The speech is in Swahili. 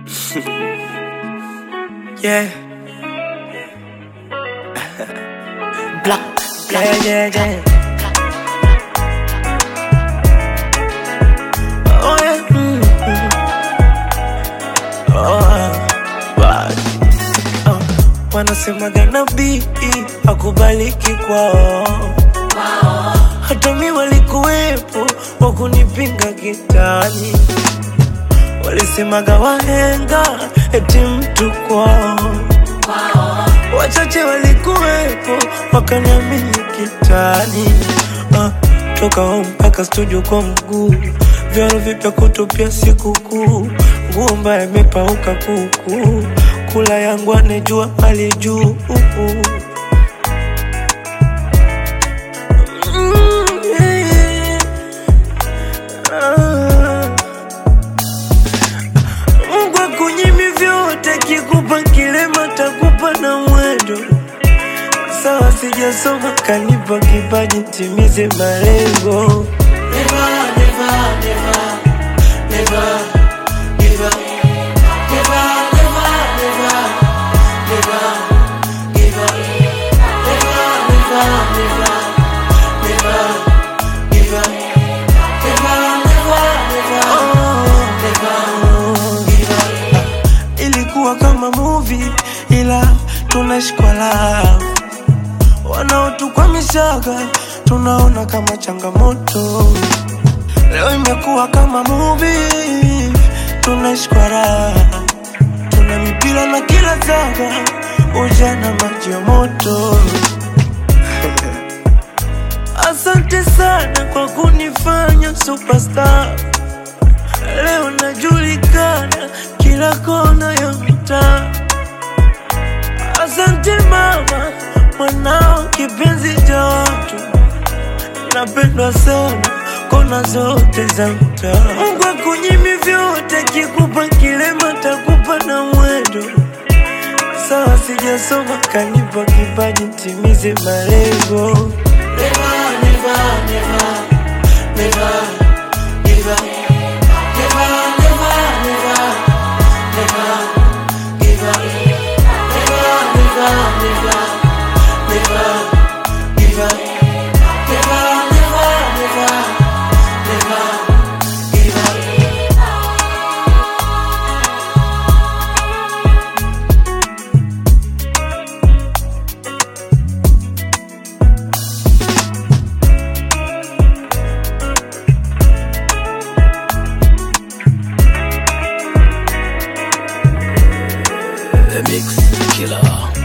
Yeah. Black. Yeah, yeah, yeah. Oh, yeah. Mm, mm. Oh, bad. Oh, wanasemaga nabii akubaliki kwao hata mi walikuwepo wakunipinga kitani walisemaga wahenga eti mtu kwao wachache walikuwepo wakaniamini kitani ah, toka home mpaka studio kwa mguu vyaro vipya kutupia sikukuu nguo mbaya imepauka kuku kula yangu anejua hali juu Mm, yeah. Ah. Mungu akunyimi vyote, kikupa kilema takupa na mwendo. Sawa, sijasoma kanipa kipaji, timize malengo. Never, never, never, never give up. Never, never, never, never give up. Never, never, never, never give up. Never, never, never, never give up. Ilikuwa kama movie ila tunashikwa love wanaotukwamishaga tunaona kama changamoto. Leo imekuwa kama movie, tunashikwa raha, tuna mipira na kila zaga, ujana maji ya moto. Asante sana kwa kunifanya superstar. Leo najulikana kila kona ya mtaa. Asante mama, mwanao kipenzi cha watu, napendwa sana kona zote za mtaa. Mungu akunyimi vyote, kikupa kilema takupa na mwendo. Sawa, sijasoma kanipa kipaji, timize malengo. Never, never, never, never give up. Never, never, never, never give up. Never, never, never, never give up. Never, never, never, never give up. The Mix Killer.